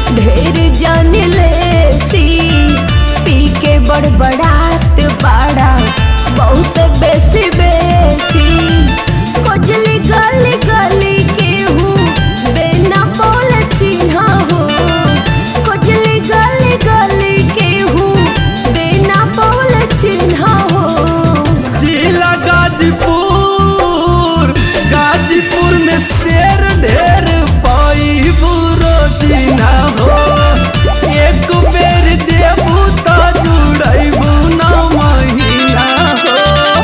ढेर जान लेसी पी के बड़बड़ात बाड़ा बहुत बेसी बेसी कोजली गली गली के हूँ देना बोल चिन्हा हो कोजली गली गली के हूँ देना बोल चिन्हा हो जिला गाजीपुर गाजीपुर में शेर ढेर पाई रोजीना हो एक बेर देबू तो जुड़ैबू ना महीना हो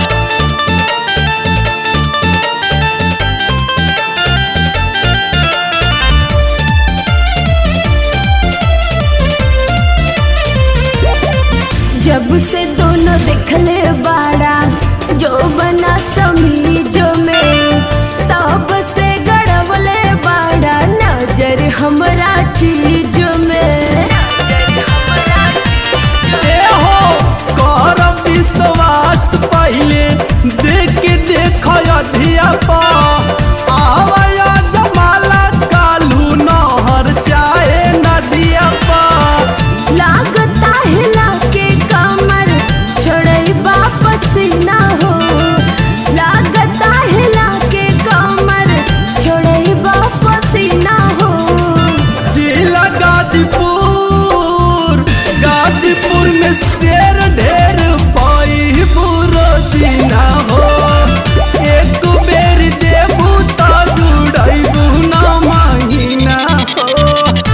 जब से दोनों देखले बाड़ा जो बना समीज में तब से गड़बले बाड़ा नजर हमरा चीज में नजर हमरा चीज ए हो कर विश्वास पहले देख के देख अधिया पा आवया जमाला कालू नहर चाहे नदिया पा लागता हिला के कमर छोड़ई वापस ना हो लागता हिला के कमर छोड़ई वापस ना हो जिला गाजीपुर गाजीपुर में शेर ढेर पाई बुरोजीना हो एक बेर देबू तो जुड़ैबू ना महीना हो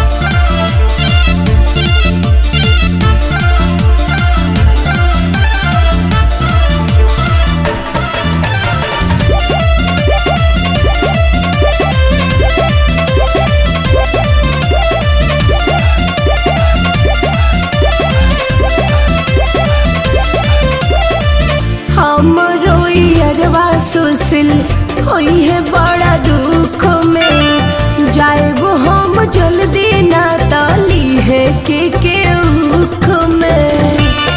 हमरो अरवा सुसिल होई है बड़ा दुख में जाएबो हम जल्दी ना ताली है के के उख में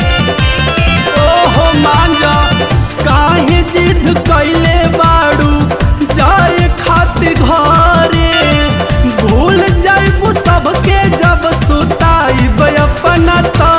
ओहो मांगा काहे जिद कैले बाड़ू जाए खातिर घरे भूल जाइबू सबके जब सुताइब अपना तो